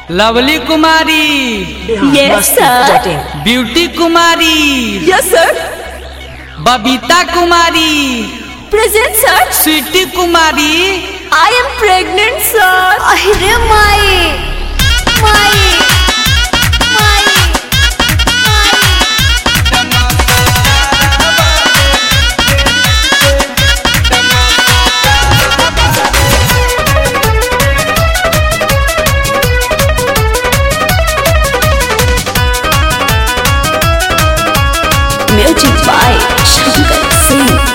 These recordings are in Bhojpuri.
Lovely Kumari Yes, sir. Beauty Kumari Yes, sir. Babita Kumari Present, sir. Sweety Kumari I am pregnant, sir. अरे माई माई माई Music by Shankar Singh.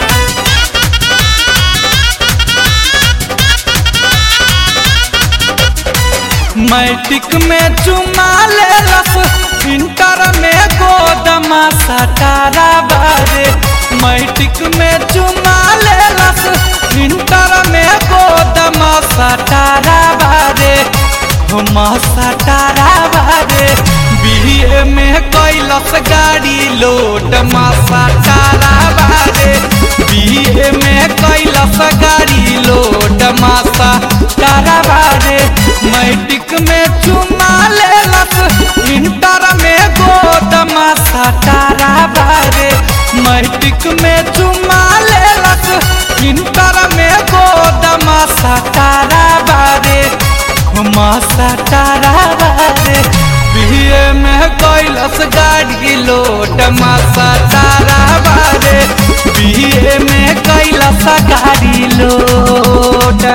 Matric में चुमा ले लस इंटर में गोदमा सटारा बारे मैट्रिक में चुमा ले लस इंटर में गोदमा सटारा बारे हम सटारा बारे बीए में कैलस गाड़ी लोड मा सटारा बारे बीए में कैलस गाड़ी लोड मा सटारा बारे मैट्रिक में चुमा लेलस इंटर में गोदमा सटारा बारे मैट्रिक में चुमा लेलस इंटर में गोदमा सटारा बारे हुमा सटारा बारे बीए में कैलस गाड़ी लोड मा सटारा बारे बीए में कैलस गाड़ी लोड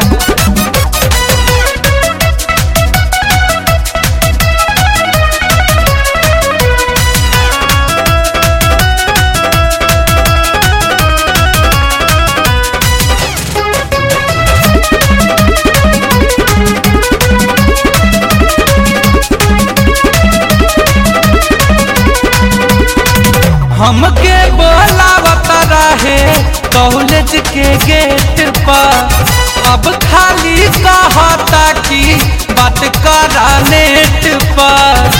हमके बोलावत रहे कॉलेज के गेट पर अब खाली कहता कि बात करा नेट पर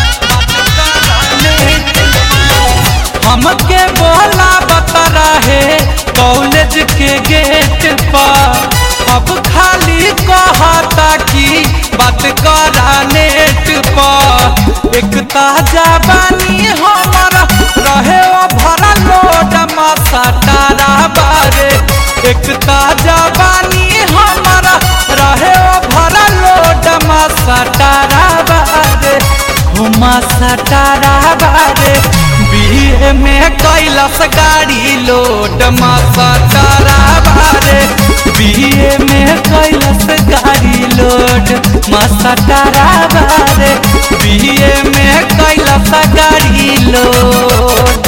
हमके बोलावत रहे कॉलेज के गेट पर अब खाली कहता कि बात करा नेट पर एक ताजा बानी हमारा रहे ओ भरा लोड मसाटारा बारे एक ताजा बानी हमारा रहे ओ भरा लोड मसाटारा बारे हो मसाटारा बारे बीए में कैलस गाड़ी लोड मसाटारा बारे बीए में कैलस गाड़ी लोड मसाटारा बारे बीए में कैलस गाड़ी लोड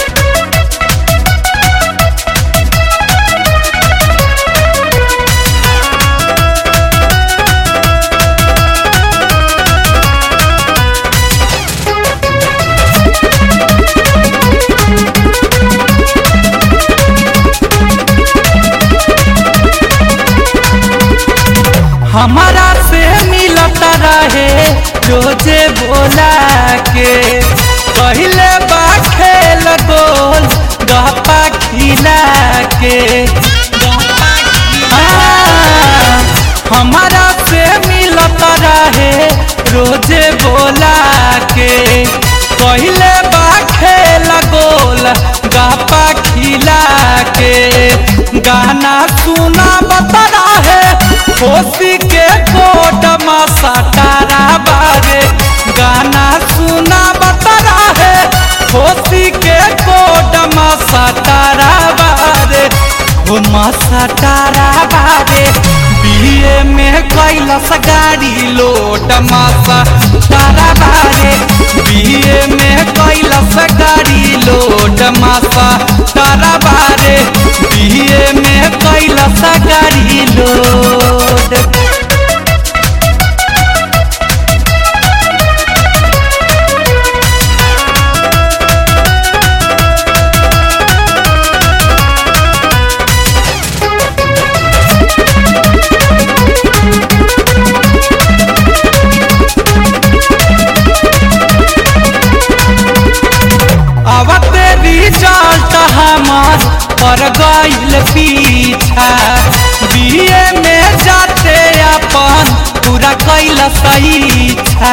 हमारा से मिलता रहे रोजे बोला के पहले बा खेल गोल गपा खिला के हाँ, हमारा से मिलता रहे रोजे बोला के पहले बा खेल गोल गपा खिला के गाना सुना बता रहे होशी के कोट मसाटारा बारे गाना सुना बता रहे होशी के कोट मसाटारा बारे हो मसाटारा बारे बीए में कैलस गाड़ी लोड मसा तारा बारे बीए में कैलस गाड़ी लोड मसा तारा बारे बीए में कैलस गाड़ी लोड इच्छा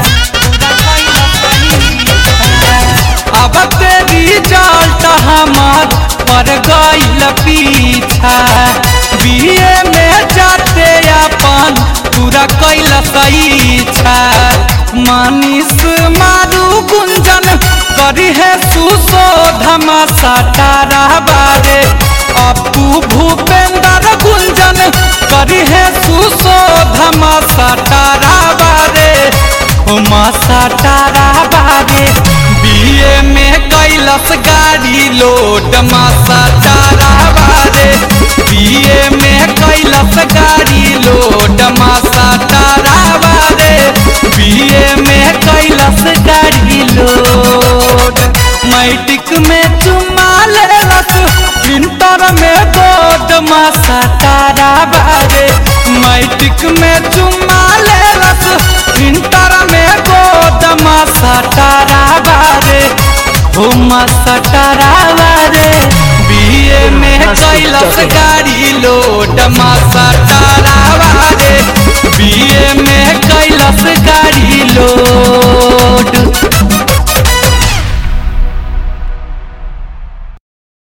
अब तेरी रिजल्ट हमार पर गईल पीछा बीए में जाते अपन पूरा कैल इच्छा मानिस मारू गुंजन करी है सुशोधम सटारा बारे अपू भूपेंद्र गुंजन करी है सुशोधम सटारा बारे उमा सटारा बारे बीए में कैलस गाड़ी लोड मासा चारा बारे बीए में कैलस गाड़ी लोड मासा चारा बारे बीए में कैलस गाड़ी लोड मैट्रिक में चुमा लेलस इंटर में गोद मासा तारा बारे मैट्रिक में चुमा लेलस इंटर में गोद मासा तारा बारे हो मासा तारा बारे बीए में कैलस गाड़ी लोड मा